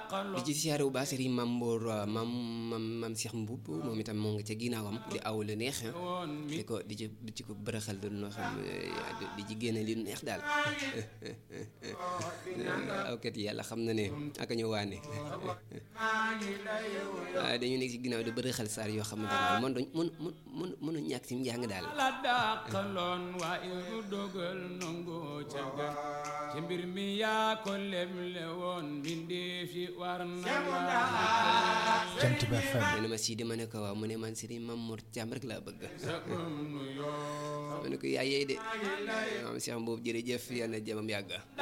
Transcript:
di ci siyaare bu baax Serigne Mam Mbour mam mam mam Cheikh Mbuub moom itam moo nga ca ginnaawam di aw lu neex di ko di ci di ci ko bërëxal du noo xam di ci génne li neex daal awkat yi yàlla xam na ne aka ñu waane waaye dañu nekk ci ginnaaw di bërëxal saar yoo xamante ne mën mën mën mën mënu ñàkk ci njàng daal la dàqaloon waaye du dogal nangu ca gën ci mbir mi yaa ko leble woon mbindeef yi war na la Jant Ba FM nee na ma sii di ma ne ko waaw mu ne man Serigne Mamour Thiam rek laa bëgg sa ëm nu yoo ma ne ko yaay yeey de maam Cheikh Mbuub jërëjëf yal na jëmam yàgg